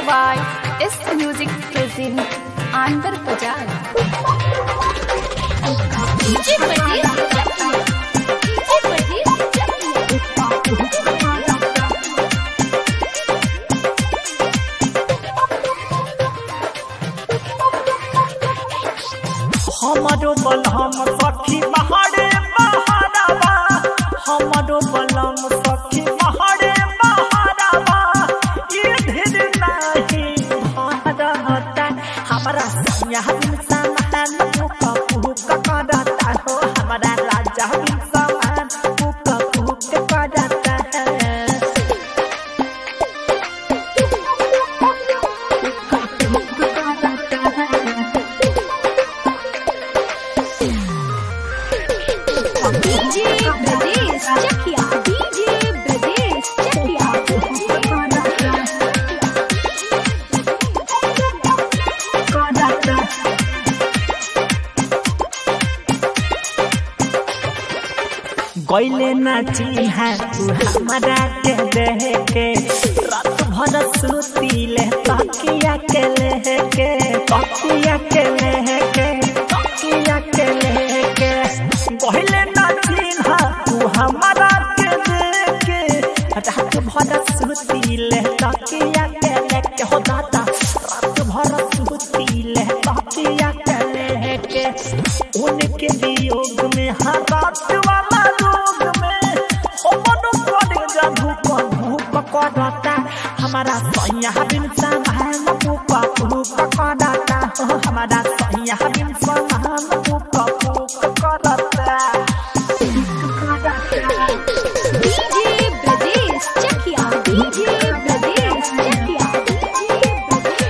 by S Music present Anwar Bajar. DJ Pradeep Chakla. DJ Pradeep Chakla. हमरो बलम सखी पहाड़े पहाड़ावा हमरो बलम सखी पहाड़े पहाड़ावा ये धीर नहीं भारता हमारा सैया इंसान पुका पुका करता हो हमारा राजा इंसान पुका पुका करता है DJ Pradesh Chakla. DJ Pradesh Chakla. गैले नाची है तू हमारा के देह के रात भर सुतीले तकिया के लेह के तकिया के लेह के तकिया के लेह के गैले नाची है तू हमारा के देह के रात भर सुतीले तकिया के लेह के हो दादा रात भर सुतीले तकिया के लेह के उनके वियोग में हर रात वाला रोग में ओ मनो पड़े जा भूख भूख करता हमारा सैया बिन समान भूख भूख करता हो हमारा सैया बिन समान भूख भूख करता DJ Pradesh Chakla. DJ Pradesh Chakla.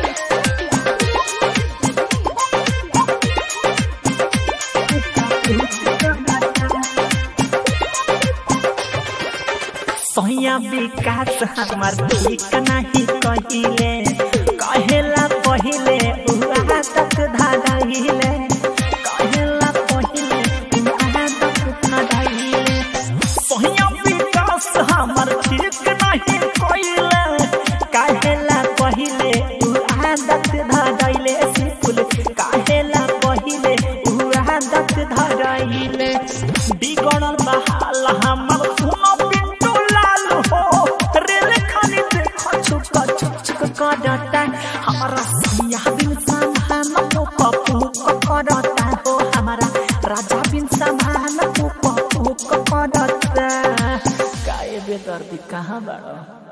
सैया विकास हमार ठीक नहीं कहिले कहेला पहिले उहा तक धरहिले कहेला पहिले उहा तक धरहिले सैया विकास हमार ठीक नहीं कहिले कहेला पहिले उहा तक धरहिले सिपुल कहेला पहिले उहा तक धरहिले बिगड़ल बहाल हमर सुनो पिंटू लाल हो रेल खानी देखो छुप छुप छुप करता हमारा सिया बिन समान पुक पुक करता हो हमारा राजा बिन समान पुक पुक करता काय बेदर्दी कहाँ बड़ा